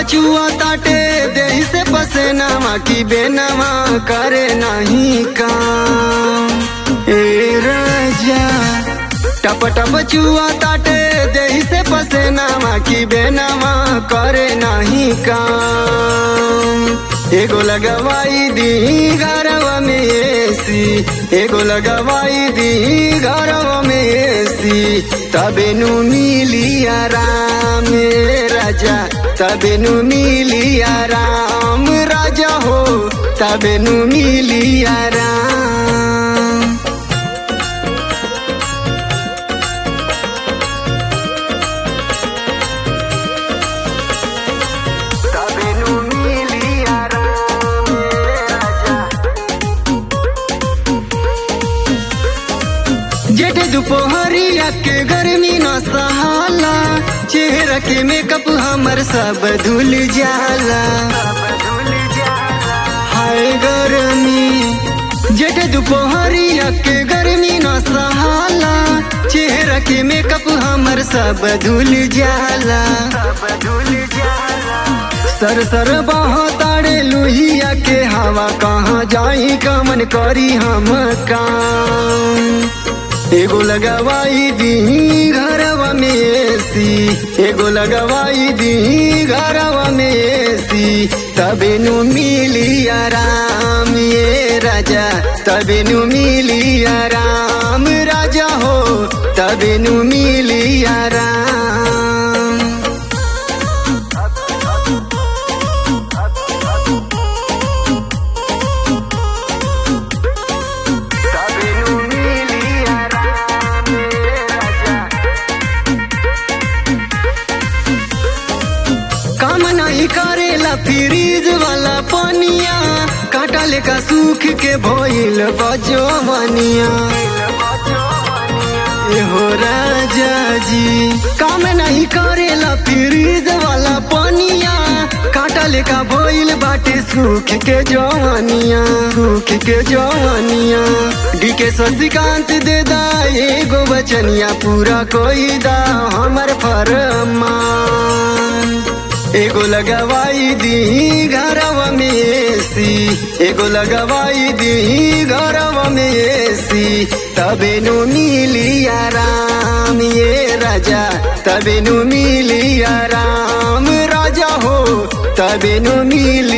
चुआ ताटे देही से पसेनावा की बेनावा करे नहीं काम ए राजा टप टप चुआ ताटे देही से पसेनावा की बेनावा करे नहीं काम एगो लगवाई दी घरवा में एसी एगो लगवाई दी घरवा में एसी तबे नु मिली आराम ए राजा तबे नु मिली आराम राजा हो तबे नु मिली आराम तबे नु मिली आराम ए राजा जेठ दोपहरिया के गर्मी न सहाला चेहरा के मेकअप हमर सब धुल जाला हाय गर्मी जेठ दोपहरिया के गर्मी न सहाला चेहरा के मेकअप हमर सब धुल जाला सर सर बहताड़े लुहिया के हवा कहाँ जाई कमन करी हम काम एगो लगवाई दी घरवा में एसी एगो लगवाई दी घरवा में एसी तबे नु मिली आराम ये राजा तबे नु मिली आराम राजा हो तबे नु मिली आराम तबे नु मिली आराम ये राजा काम नहीं करेला फ्रीज वाला पनिया काटा लेका सूख के भइल बजवनिया हो राजा जी काम नहीं करेला फ्रीज वाला पनिया काटा लेका भइल बाटे सूख के जवानिया सूख के जवानिया डी के शशिकांत दे दा एगो बचनिया पूरा कोई दा हमर फरमान एगो लगवाई दी घरवा में एसी एगो लगवाई दी घरवा में एसी तबे नु मिली आराम ये राजा तबे नु मिली आराम राजा हो तबे नु मिली